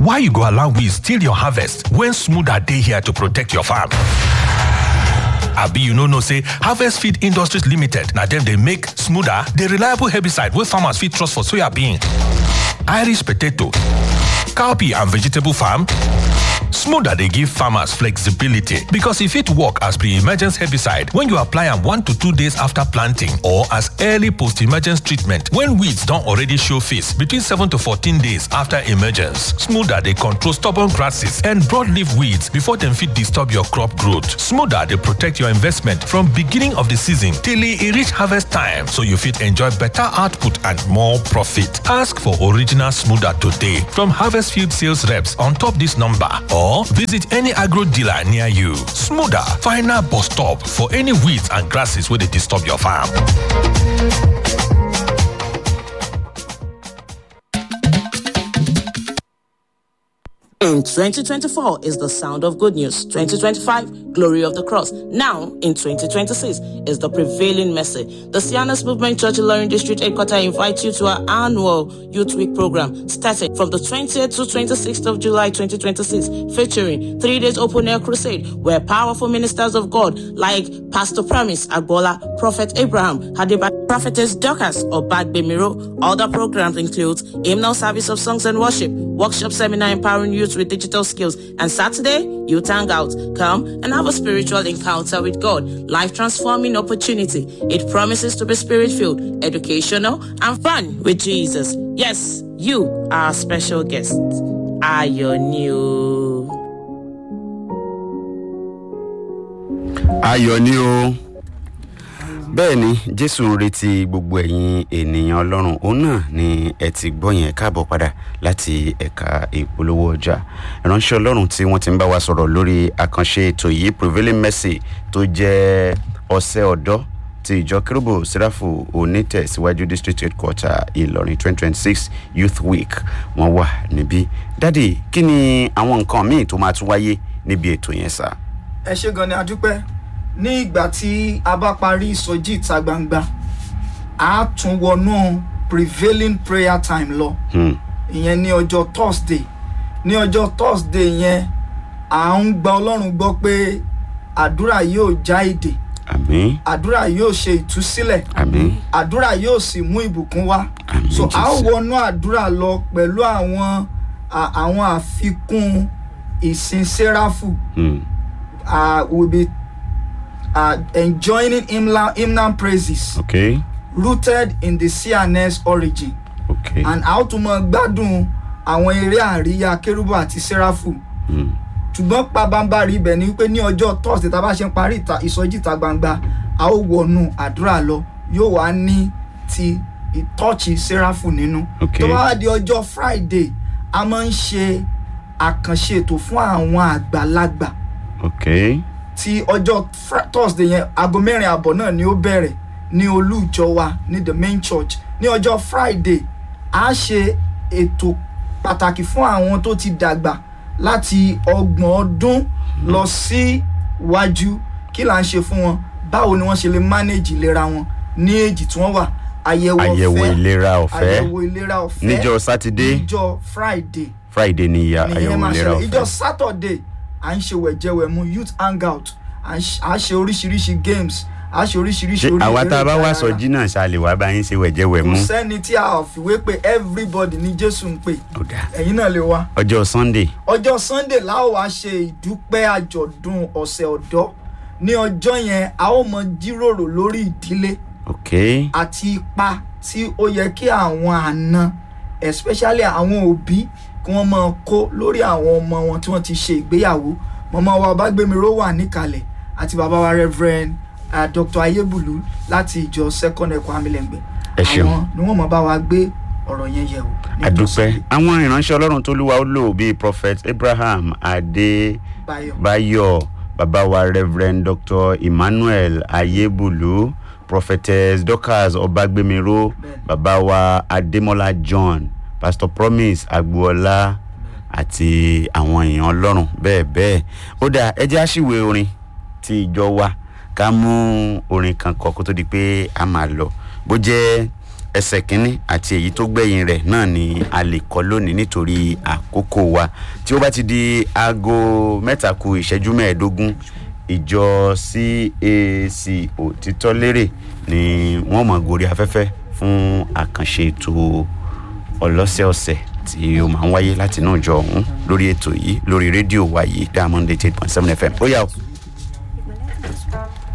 why you go allow weeds steal your harvest when smoother dey here to protect your farm? abi you no know say harvest feed industries limited na dem dey make smoother the reliable herbicide wey farmers fit trust for soyabean irish potato cowpea and vegetable farm smoother dey give farmers flexibility because e fit work as pre-emergence herbicide when you apply am one to two days after planting or as early post-emergence treatment when weeds don already show face between seven to fourteen days after emergence smoother dey control stubborn grasses and broadleaf weeds before dem fit disturb your crop growth smoother dey protect your investment from beginning of the season till e reach harvest time so you fit enjoy better output and more profit ask for original smoother today from harvest field sales reps on top this number or visit any agro dealer near you. Smoother, final bus stop for any weeds and grasses wey dey disturb your farm. In 2024 is the sound of good news. 2025, glory of the cross. Now, in 2026, is the prevailing message. The Sianas Movement Church Ilorin District Headquarters invites you to our annual Youth Week program starting from the 20th to 26th of July 2026, featuring three days open air crusade where powerful ministers of God like Pastor Promise Agbola, Prophet Abraham, Hadiba, Prophetess Dorcas, or Bagbemiro. Other programs include hymnal service of songs and worship, workshop seminar empowering youth with digital skills, and Saturday, youth hangout. Come and have a spiritual encounter with God, life transforming opportunity. It promises to be spirit filled, educational, and fun with Jesus. Yes, you are a special guest. Are you new? ayọ̀ ni o bẹ́ẹ̀ ni jésù ń retí gbogbo ẹ̀yin ènìyàn ọlọ́run òun náà ni ẹ ti gbọ́ yẹn káàbọ̀ padà láti ẹ̀ka ìpolówó ọjà ìránṣẹ́ ọlọ́run tí wọ́n ti ń bá wa sọ̀rọ̀ lórí àkànṣe ètò yìí prevailing mercy tó jẹ́ ọ̀sẹ̀ ọ̀dọ́ ti ìjọ kérúbù sẹ́ráfù onítẹ̀síwájú district headquarter ìlọrin twenty twenty six youth week wọ́n wà níbí dádì kí ni àwọn nǹkan míì tó máa tún wáyé níbi ètò yẹn sá. ẹ ṣe gan ni a dúpẹ́ ní ìgbà tí a bá parí ìsọjí ìta gbangba a tún wọnú prevailing prayer time lọ Hmm. ìyẹn ní ọjọ́ thursday ní ọjọ́ thursday yẹn à ń gba ọlọ́run gbọ́ pé àdúrà yóò já èdè àmì àdúrà yóò ṣe ìtúsílẹ̀ àmì àdúrà yóò sì mú ìbùkún wá Àmín, so a ó Jésù. wọnú àdúrà lọ pẹ̀lú àwọn à- àwọn àfikún ìsìn sẹ́ráfù Hmm. uh, will be uh, enjoining hymnal, hymnal praises ok rooted in the CNS origin ok and a ó tún mọ gbádùn àwọn eré àríyá kérúbù àti sẹ́ráfù Hmm. ṣùgbọ́n pabambarì ibẹ̀ ni wípé ní ọjọ́ thursday tá a bá ṣe ń parí ìta- ìsọjí ìta gbangba a ó wọnú àdúrà lọ yóò wá ní ti ìtọ́ọ̀chì sẹ́ráfù nínú Ok. tó bá wá di ọjọ́ friday a máa ń ṣe àkànṣe ètò fún àwọn àgbàlagbà ok tí ọjọ́ Fri- thursday yẹn aago mẹ́rin àbọ̀ náà ni ó bẹ̀rẹ̀ ní olú ìjọ wa ní the main church ní ọjọ́ friday a ṣe ètò pàtàkì fún àwọn tó ti dàgbà láti ọgbọ̀n ọdún lọ sí wájú kí là ń ṣe fún wọn báwo ni wọ́n ṣe lè manage ìlera wọn ní èjì tí wọ́n wà àyẹ̀wò àyẹ̀wò ọ̀fẹ́ ìlera ọ̀fẹ́ àyẹ̀wò ìlera ọ̀fẹ́ níjọ́ sátidé níjọ́ friday friday ni ìyà nìyẹn àyẹ̀wò máa ìlera ṣẹlẹ̀ ìjọ ọ̀fẹ́ saturday à ń ṣe wẹ̀jẹwẹ̀mu youth hangout à ń ṣe- à ṣe oríṣiríṣi games à ṣe oríṣiríṣi ṣé orí àwa eré tá a bá wá ìdárayá. sọjí náà ṣá lè wá bá yín ṣe wẹ̀jẹ̀wẹ̀ kò mú sẹ́ni tí a ò fìwé pé everybody ní jésù ń pè ó dáa ẹ̀yin náà lè wá ọjọ́ sunday ọjọ́ sunday la ó wá ṣe ìdúpẹ́ àjọ̀dún ọ̀sẹ̀ ọ̀dọ́ ní ọjọ́ yẹn a ó mọ jíròrò lórí ìdílé ok àti ipa tí ó yẹ kí àwọn àna especially àwọn òbí kí wọ́n máa kó lórí àwọn ọmọ wọn tí wọ́n ti ṣe ìgbéyàwó mọ̀mọ́ wa ọbágbémiró wà níkàlẹ̀ àti bàbá wa reverend uh, dr ayébùlú láti ìjọ second ẹ̀kọ́ amílẹ̀ngbẹ̀ Ẹ ṣeun. àwọn ni wọ́n mọ̀ bá wa gbé ọ̀rọ̀ yẹn yẹ̀ wò. ní àdúpẹ́ ìtòsí àwọn ìránṣẹ́ ọlọ́run tó lúwa ó lò bíi prophet abraham Báyọ̀. adébáyọ̀ bàbá wa reverend dr emmanuel ayébùlú prophetess dorcas ọbágbémiró Bẹ́ẹ̀ni. bàbá wa adémọlá john pastor promise agboola àti àwọn èèyàn ọlọ́run bẹ́ẹ̀ bẹ́ẹ̀ ó dáa ẹ jẹ́ àṣìwé orin tí ìjọ wa ká mú orin kan kọ kó tó di pé a máa lọ bó jẹ́ ẹsẹ̀ kínní àti èyí tó gbẹ̀yìn rẹ̀ náà ni a lè kọ lónìí nítorí àkókò. àkókò wa tí ó bá ti di aago mẹ́ta ku ìṣẹ́jú mẹ́ẹ̀ẹ́dógún ìjọ cac òtítọ́ lérè ni wọ́n mọ̀ gorí afẹ́fẹ́ fún àkànṣe ètò ọlọ́sẹ̀ọ̀sẹ̀ tí ó máa ń wáyé láti inú ìjọ ọ̀hún lórí ètò yìí lórí rédíò wa yìí diamond eight point seven fm ó yà ó.